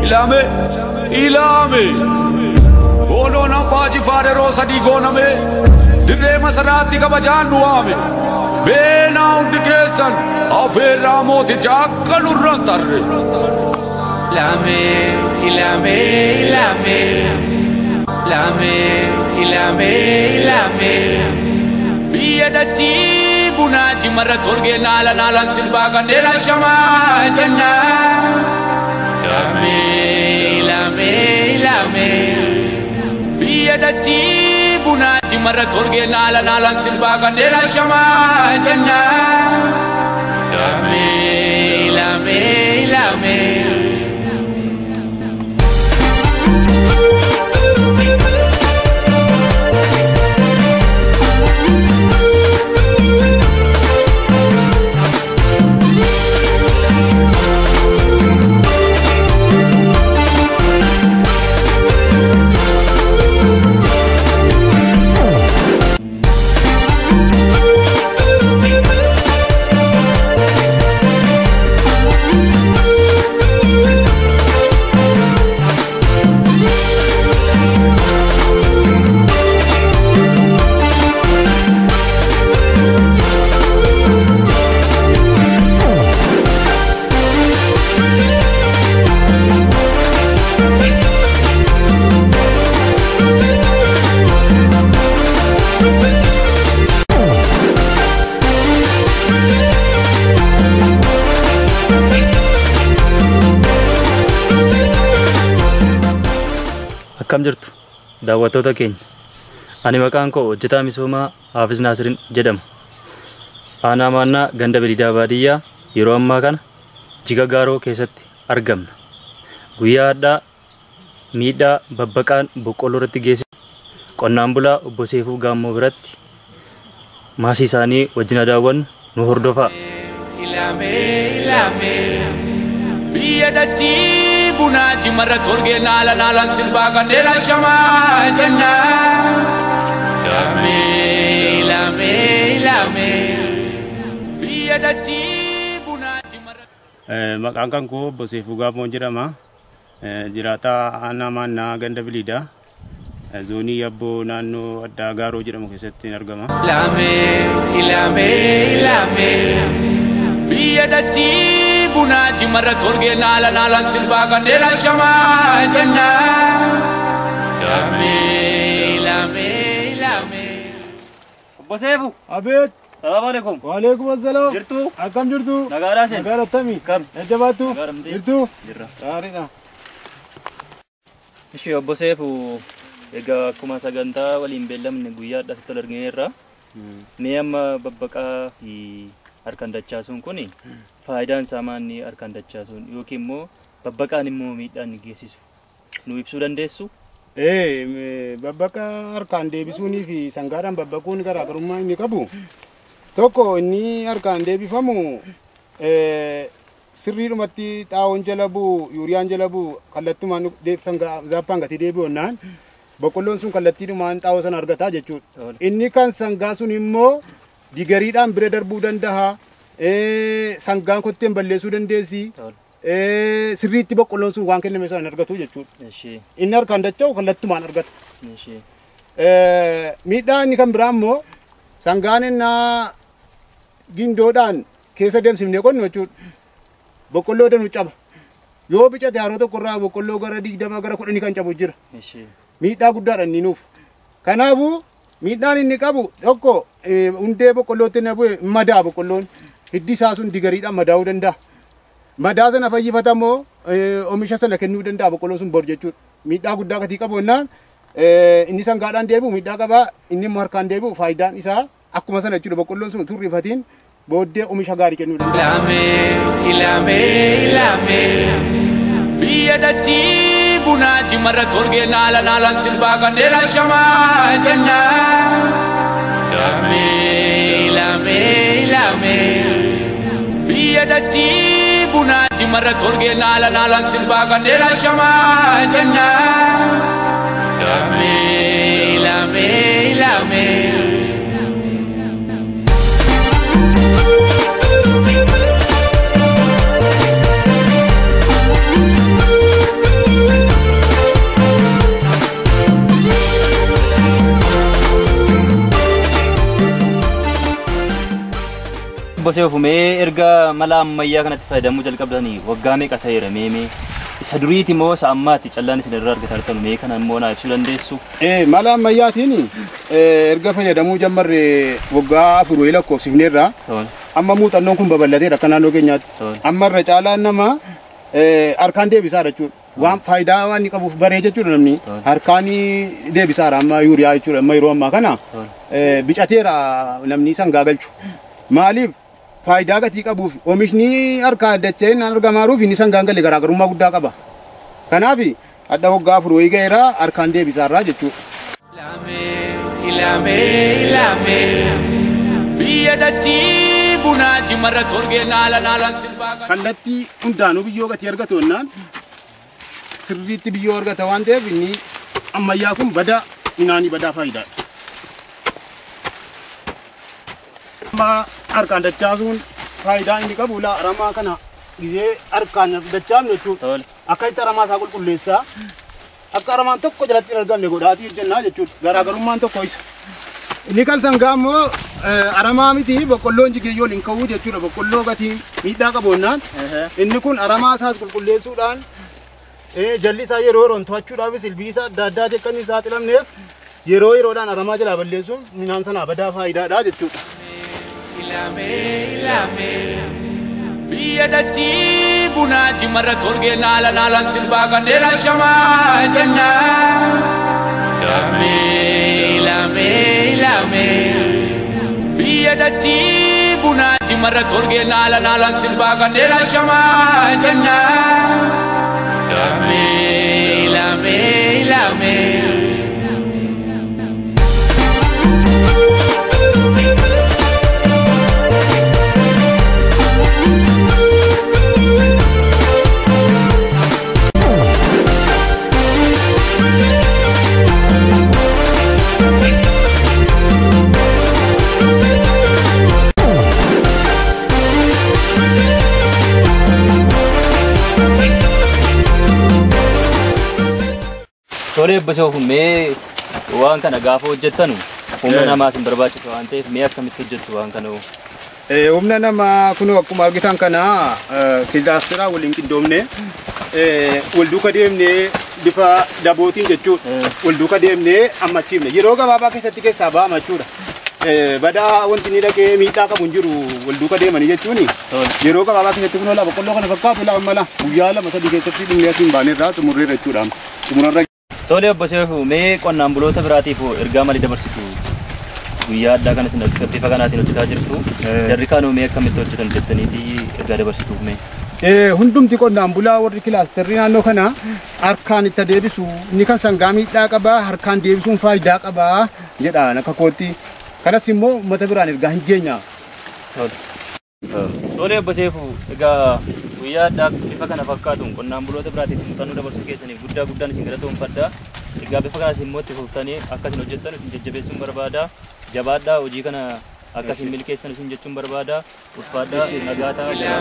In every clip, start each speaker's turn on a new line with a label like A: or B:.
A: ilame ilame goonoon abbaa jifaar yeroo sadii gooname dirree masaraatti kabajaan du'aame beenaa hundi keessan afeerraa mooticha akka nurran tarre
B: Ilame, ilame, ilame. Ilame, ilame, ilame.
A: biyya dachii bunaachi marra tolgee naala naalaan sirbaa kanneen shamaa jenna
B: Ilame, ilame, ilame.
A: biyya dachii bunaachi marra tolgee naala naalaan sirbaa kanneen shamaa jenna
B: Ilame, ilame, ilame.
C: Akkam jirtu daawwattoota keenya. Ani maqaan koo hojjetaa misoomaa Haafis Naasirin jedhama. Aanaa maannaa ganda bilidaa baadiyyaa yeroo ammaa kana jiga gaaroo keessatti argamna. Guyyaa addaa miidhaa babbaqaan boqqolloo irratti geessise qonnaan bulaa obbo Seefuu Gaammoo biratti maasii isaanii wajjin daawwannu nu hordofaa.
B: Ilame, ilame.
A: biyya dachii bunaachi marra tolgee naala naalaan sirbaa kanneen shamaa jenna
B: Ilame, ilame, ilame.
A: biyya dachii bunaachi marra
D: Eh, Maqaan kan koo obbo Seefuu Gaammoo jedhama. Eh, Jiraataa aanaa maannaa ganda biliidha. Eh, Zoonii yabboo naannoo addaa gaaroo jedhamu keessatti argama.
B: Ilame, ilame, ilame.
A: biyya dachii bunaachi marra tolgee naala naalaan sirbaa kanneen shamaa jenna
B: Ilame, ilame, ilame.
C: Obbo Seefuu,
E: Abeet,
C: salaamu alaikum.
E: waalaikum assalam.
C: Jirtuu?
E: Akkam jirtu?
C: Nagaadhaa sen?
E: Nagaa attami?
C: Kam?
E: Jajjabaattu?
C: Nagaadhamtee?
E: Jirtu?
C: Jirra.
E: Gaariidha.
C: Ishee obbo Seefuu, egaa akkuma sagantaa waliin beellamne guyyaa adda asitti wal argineerra. Mee amma babbaqaa fi harkaan dachaasuun kun faayidaan isaa maanni harkaan dachaasuun yookiin immoo babbaqaan immoo miidhaan ni geessisu nu ibsuu dandeessu?
E: Ee, me- babbaqa harkaan deebisuunii fi sangaadhaan babbaquun garaagarummaa inni qabu. Tokko inni harkaan deebifamu ee, sirriidhumatti xaa'oon jala bu'u, yuuriyaan jala bu'u kallattumaan deeb- sangaa zaappaan gatii deebi'onnaan boqqolloon sun kallattiidhumaan xaa'oo sana argataa jechuudha.
C: Tola.
E: Inni kan sangaa sun immoo digariidhaan bira darbuu danda'a. Ee, Sangaan kotteen balleessuu dandeessi.
C: Tola.
E: Ee, Sirriitti boqqolloon sun waan kenname sana hin argatu jechuudha.
C: Ishee,
E: Inni harkaan dacha'u kallattumaan argata.
C: ishee.
E: Ee, Miidhaa inni kan biraa immoo sangaan innaa gindoodhaan keessa deemsifnee qonnu jechuudha. Boqqolloo danuu caba. Yoo bicate haroo tokko irraa boqqolloo gara digdama gara kudhanii kan cabu jira.
C: Ishee.
E: miidhaa guddaadha inni nuuf. Kanaafuu miidhaan inni qabu tokko eh, hundee boqqollootti na bu'e madaa boqqolloon hiddi isaa sun digariidhaan madaa'uu danda'a. Madaa sana fayyifata immoo eh, oomisha sana kennuu danda'a boqqolloon sun bor jechuudha. Miidhaa guddaa gatii qabu jennaan eh, inni sangaadhaan deebi'u miidhaa qabaa inni immoo harkaan deebi'u faayidaan isaa akkuma sana jechuudha boqqolloon sun utuu rifatiin booddee oomisha gaarii kennuu danda'a.
B: Ilame, ilame, ilame.
A: biyya dachii bunaachi marra tolgee naala naalaan sirbaa kanneen shamaa jenna
B: Ilame, ilame, ilame.
A: biyya dachii bunaachi marra tolgee naala naalaan sirbaa kanneen shamaa jenna
B: Ilame, ilame, ilame.
C: obbo Seefumee erga mala ammayyaa kanatti fayyadamuu jalqabdanii waggaa meeqa ta'eera meemee isa duriiti moo isa ammaatti callaan isin irraa argataa jirtan mee kana immoo naa ibsuu dandeessu.
E: Eh, mala ammayyaatiin eh, erga fayyadamuu jammarre waggaa afur wayii lakkoofsifneerra
C: Tola.
E: amma muuxannoon kun babal'ateera akka naannoo keenyaatti.
C: Tola.
E: Amma irra caalaan nama eh, harkaan deebisaa jechuudha. Waan faayidaa waan inni qabuuf baree jechuudha namni
C: Tola.
E: harkaan deebisaadha amma yuuriyaa jechuudha amma yeroo ammaa kana
C: Tola.
E: eh, bicateera namni isaan gaagalchu. Maaliif faayidaa gatii qabuuf oomishni harkaa dachee hin argamaaruuf inni isaan gaangalee garaagarummaa guddaa qaba. Kanaaf hadha waggaa afur wayii ga'eera harkaan deebisaarraa jechuudha.
B: Ilame, ilame, ilame.
A: Biyya dachii bunaati marra torgee naala naalaan sirbaa kan.
E: kallattii hundaanuu biyyoo gatii argatu jennaan sirriitti biyyoo argata waan ta'eef inni ammayyaa kun badaa minaanii badaa faayidaadha. Amma harkaan dachaasuun faayidaa inni qabu laa aramaa kana gizee harkaan dachaafnu jechuudha.
C: Tola.
E: Akka itti aramaa isaa qulqulleessaa akka aramaan tokko jalatti hin argamne godhaatii jennaa jechuudha. Garaagarummaan tokko isa. Inni kan sangaa immoo eh, aramaa miti boqqolloon jigeeyyoo waliin ka'uu jechuudha. Boqqolloo gatii miidhaa qaboonnaan inni kun aramaa isaas qulqulleessuudhaan eh, jalli isaa yeroo yeroon to'achuudhaafis ilbiisa adda addaa akka inni saaxilamneef yeroo yeroodhaan aramaa jalaa balleessuun midhaan sanaa badaa faayidaadha jechuudha.
B: Ilame, ilame.
A: Biyya dachii bunaati marra torgee naala naalaan sirbaa kan dheeraa shamaa jenna.
B: Ilame, ilame, ilame.
A: Biyya dachii bunaati marra torgee naala naalaan sirbaa kan dheeraa shamaa jenna.
B: Ilame, ilame, ilame.
C: Tolee obbo Seefumee waan kana gaafa hojjettanu humna
E: Eh.
C: namaas hin barbaachisu waan ta'eef mee akkamitti hojjettu waan kana hoo?
E: Eh, humna namaa kun akkuma argitan kana eh, kilaasteraa waliin qindoomne eh, wal duuka deemnee bifa dabootiin jechuudha.
C: Eh.
E: Wal duuka deemnee ammachiifne yeroo gabaabaa keessatti keessaa ba'ama jechuudha. Eh, Badaa wanti inni dhaqee miidhaa qabu hin jiru wal duuka deemanii jechuuni.
C: Tola.
E: Yeroo gabaabaa keessatti kun ola boqqolloo kana fakkaatu laa mala guyyaa lama sadii keessatti dhumee asiin baaneerraa xumurreerra jechuudha. Xumurarra
C: Tolee obbo Seefumee qonnaan buloota biraatiif hoo ergaa maalii dabarsitu? Guyyaa addaa kana isin bifa kanaatiin hojjetaa jirtu.
E: Eh.
C: Jarri kaanuu mee akkamitti hojjetan jettaniiti ergaa dabarsituuf mee?
E: Eh, hundumti qonnaan bulaa warri kilaasterrii naannoo kana harkaan itti deebisu inni kan sangaa miidhaa qaba harkaan deebisuun faayidaa qaba jedhaan akka kootti kanas immoo uummata biraan ergaa hin geenya.
C: Tolee obbo Seefuu egaa guyyaa addaa bifa kana fakkaatuun qonnaan buloota biraatiif muuxannoo dabarsuu keessaniif guddaa guddaan isin galatoomfadha. Egaa bifa kanas immoo itti fuftanii akka isin hojjettan isin jajjabeessuun barbaada. Jabaadhaa hojii kana akka isin milkeessan isin jechuun barbaada. Ulfaadhaa nagaa ta'aa.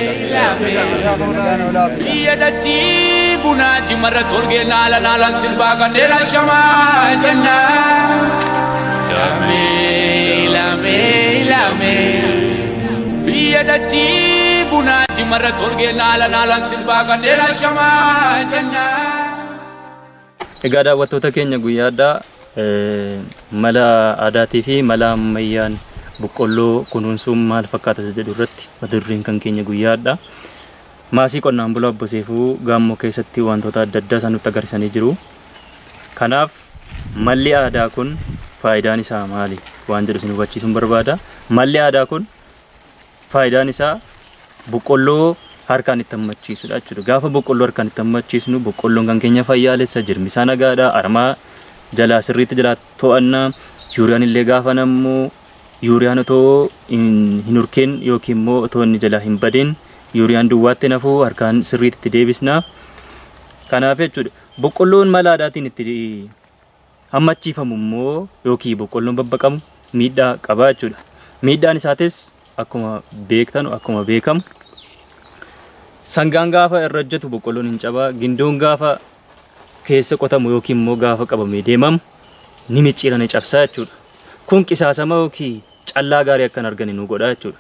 A: Biyya dachii bunaati marra torgee naala naalaan sirbaa kan dheeraa shamaa jenna.
B: Ilame, ilame, ilame.
A: Biyya dachii bunaati marra torgee naala naalaan sirbaa kan dheeraa shamaa jenna.
C: Egaa daawwattoota keenya guyyaa addaa eh, mala aadaatii fi mala ammayyaan boqqolloo kunuunsuun maal fakkaata isa jedhu irratti mata dureen kan keenya guyyaa addaa. Maasii qonnaan bulaa obbo Seefuu gaammoo keessatti wantoota adda addaa isaan nutti agarsiisanii jiru. Kanaaf malli aadaa kun faayidaan isaa maali waan jedhu isin hubachiisuun barbaada. Malli aadaa kun faayidaan isaa boqqolloo harkaan itti hammachiisudha jechuudha. Gaafa boqqolloo harkaan itti hammachiisnu boqqolloon kan keenya fayyaalessa jirmi isaa nagaadha. Armaa jalaa sirriitti jalaa to'annaa yuuriyaan illee gaafa nammoo yuuriyaan otoo hin hin urkeen yookiin immoo otoo inni jalaa hin badin yuuriyaan duwwaatti nafuu harkaan sirriitti itti deebisna. Kanaaf jechuudha boqqolloon mala aadaatiin itti hammachiifamu immoo yookiin boqqolloon babbaqamu miidhaa qaba jechuudha. Miidhaan isaatis akkuma beektan akkuma beekamu sangaan gaafa irra hojjetu boqqolloon hin cabaa gindoon gaafa keessa qotamu yookiin immoo gaafa qabamee deemamu ni micciira ni cabsaa jechuudha. Kun qisaasama yookiin callaa gaarii akka hin argine nu godha jechuudha.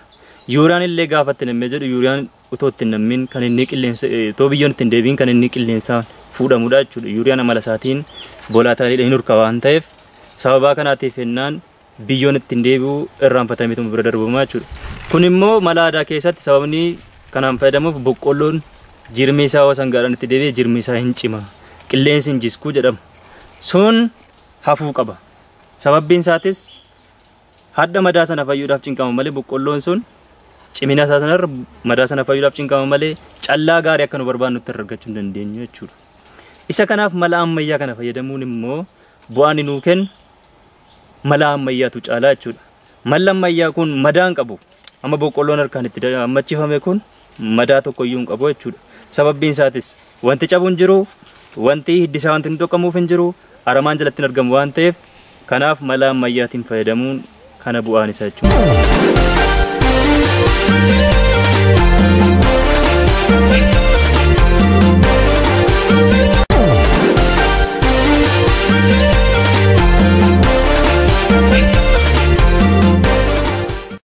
C: Yuuriyaan illee gaafa itti nammee jedhu yuuriyaan utoo itti nammin kan inni qilleensa itoo biyyoon ittiin deebiin kan inni qilleensaan fuudhamudha jechuudha. Yuuriyaan amala isaatiin boolaataadha hin hurka waan ta'eef sababaa kanaatiif jennaan biyyoon ittiin deebi'u irraanfatameetu bira darbamaa jechuudha. Kun immoo mala aadaa keessatti sababni kanaan fayyadamuuf boqqolloon jirmi isaa osoo sangaadhaan itti deebi'e jirmi isaa hin cima. Qilleensi hin jiskuu jedhama. Sun hafuu qaba. Sababbiin isaatis hadda madaa sana fayyuudhaaf cinqama malee boqqolloon sun cimina isaa sanarra madaa sana fayyuudhaaf cinqama malee callaa gaarii akka nu barbaadnu itti argachuu hin dandeenyu jechuudha. Isa kanaaf mala ammayyaa kana fayyadamuun immoo bu'aan nuu kennu mala ammayyaatu caalaa jechuudha. Malli ammayyaa kun madaa hin qabu. Amma boqqolloon harkaan itti ammachifame kun madaa tokkoyyuu hin qabu jechuudha. Sababbiin isaatis wanti cabu hin jiru, wanti hiddisaa wanti hin tokkamuuf hin jiru, aramaan jalatti hin argamu waan ta'eef kanaaf mala ammayyaatiin fayyadamuun kana bu'aan isaa jechuudha.